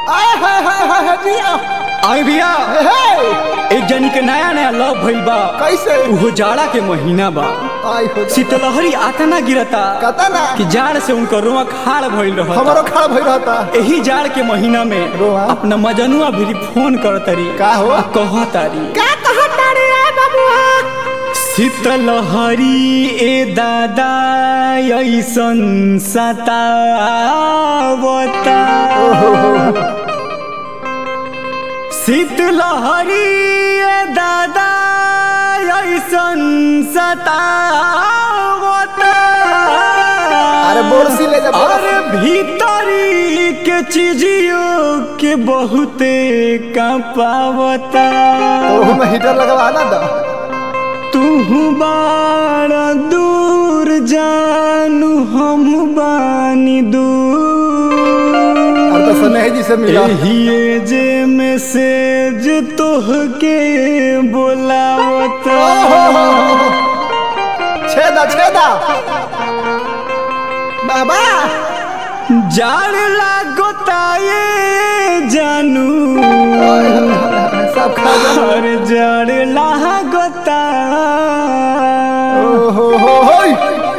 आय हाय हाय हाय हाय जिया आई भैया हे एक जनी के नया नया लव भइल बा कैसे उहो जाड़ा के महीना बा आय हो शीतलहरी आता ना गिरता कता ना कि जाड़ से उनकर रुआ खाड़ भइल रहता हमारो खड़ा भई रहता एही जाड़ के महीना में रोआ? अपना मजनुआ भी फोन कर तारी का हो? आ कह तारी का कहता रे बाबुआ शीतलहरी ए दादा ऐसन सतावता शीतलहरी ए दादा ऐसन सतावता अरे बोरसी ले जा, बोरसी। अरे भीतरी के चीजियों के बहुते कपावता तो में हीटर लगवा ना दा तू बारा दूर जानू हम बानी दूर और तो सनेह जी से मिला एहिए जे मैसेज तोहके बोलावता छेदा छेदा बाबा जाड़ लागोता ये जानू सब खा जा हर जाड़ लागोता ओहो हो होय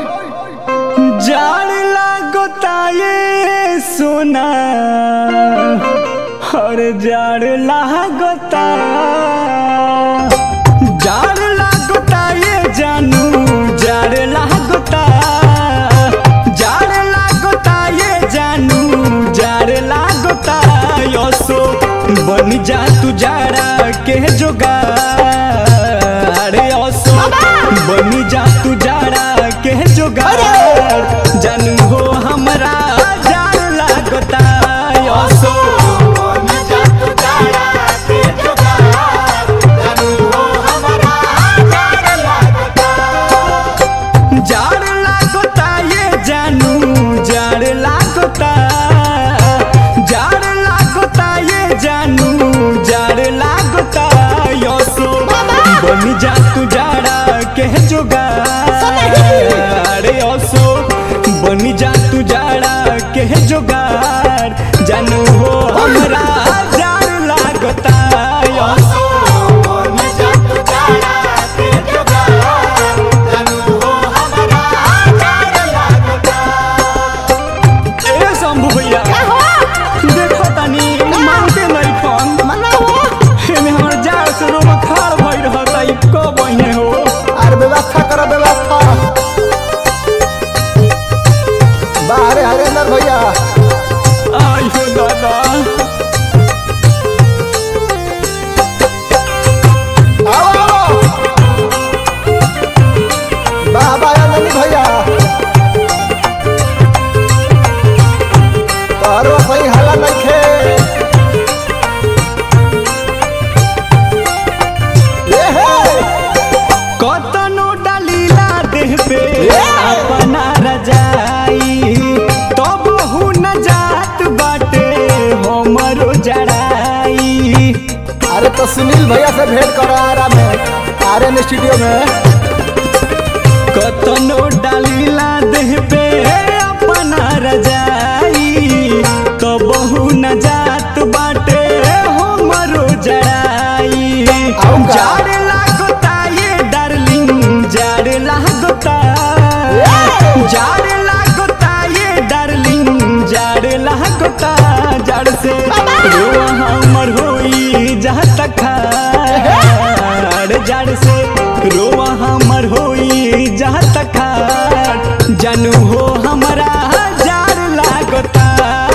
जाड़ लागोता ये सोना हर जाड़ लागोता जाड़ लागोता ये जानू जाड़ लागोता जाड़ लागोता ये जानू जाड़ लागोता यसो बन जा तू जाड़ा के जोगाड़ यसो बन जा तू जाड़ा के जोगाड़ जानू हो हमरा जाड़ लागोता यसो जाड़ लागोता ये जानू जाड़ लागोता जाड़ लागोता ये जानू जाड़ लागोता यसो बन जा तू जाड़ा के जोगाड़ यसो बन जा तू जाड़ा के जोगाड़ जानू हो हमरा जाड़ लागोता यसो ए शंभू भैया देखो तनी मानते नहीं फोन एमे हमर जाड़ से रोमा खाड़ भई रहता ई कब बहिने हो अरे व्यवस्था करो व्यवस्था बाहरे हरेंद्र भैया आई हो दादा आओ आओ बाबा आनंद भैया तारो सही हला नइखे ए हे कतनो डालीला देह पे अपना रजाई तब हु न जात बाटे हमरो जड़ाई अरे तो सुनील भैया से भेंट करो आरा में आर्यन स्टूडियो में कतनो डालीला देह पे अपना रजाई तो बहु न जात बाटे हमरो जड़ाई आऊं का? जाड़ लागोता ये डार्लिंग जाड़ लागोता जाड़ लागोता ये डार्लिंग जाड़ लागोता जाड़ से रोआ हमर होई जहाँ तक खाड़ जाड़ से रोआ हमर होई जहाँ तक खाड़ जानू हो हमरा जाड़ लागोता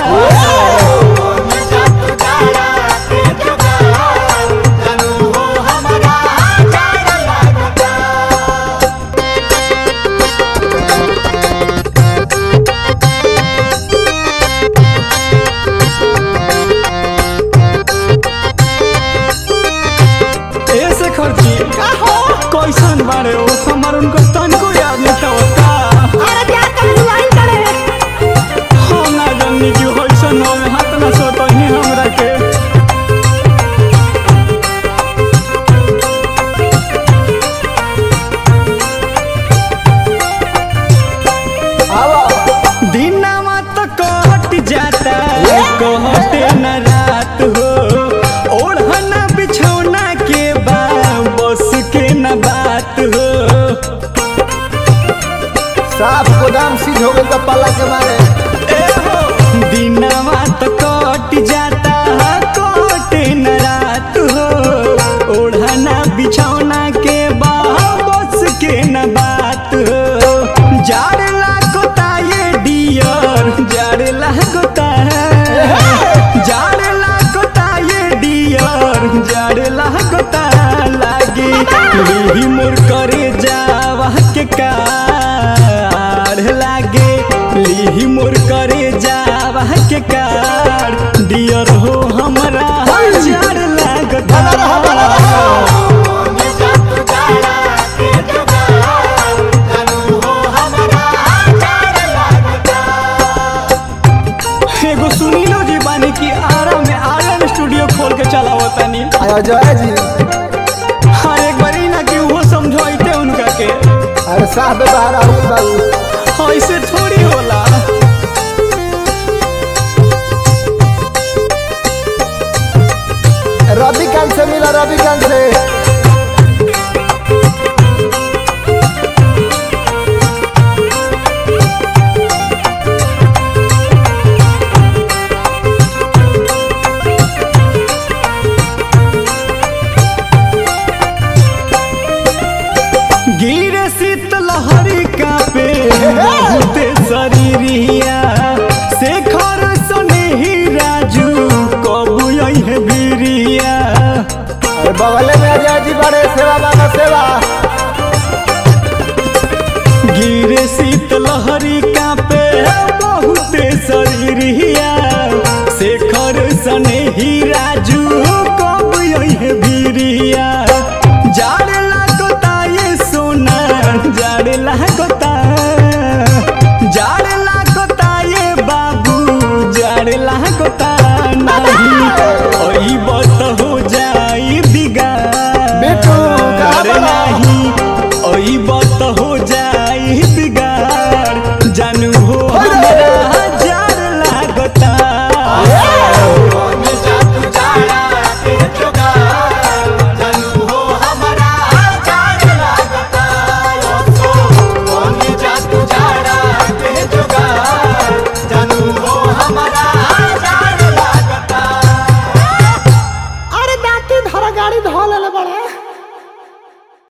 ऐसे खर्ची कैसन बारे हो हमर उनको तनको याद नहीं होता हम ना जाननी कि होइसन हो हाथ ना सोतही हमरा के आओ दिनमा तो कट जाता कहते न पाला के मारे ए हो दिनवा तो कट जाता कटे न रात हो ओढ़ना बिछौना के बस के न बात हो जाड़ लागोता ये डियर जाड़ लागोता जाड़ लागोता ये डियर जाड़ लागोता लागे लिही मोर करे जावा के कार लागे लिही मोर करे जावा के कार डियर हो हमरा जाड़ लागता एगो सुनीलो जी बानी की आरा में आर्यन स्टूडियो खोल के चलावतानी आया जय जी हर एक बारी ना कि वो समझाइते उनका के अरे साहब बाहर आओ बाबू ऐसे थोड़ी होला रवि कांत से मिला रवि कांत से गिरे शीत लहरी कापे बहुते शरीरिया शेखर सने ही राजू कबू है बीरिया अरे बगले में अजय जी बड़े सेवा बाबा सेवा गिरे शीत लहरी कापे बहुते शरीरिया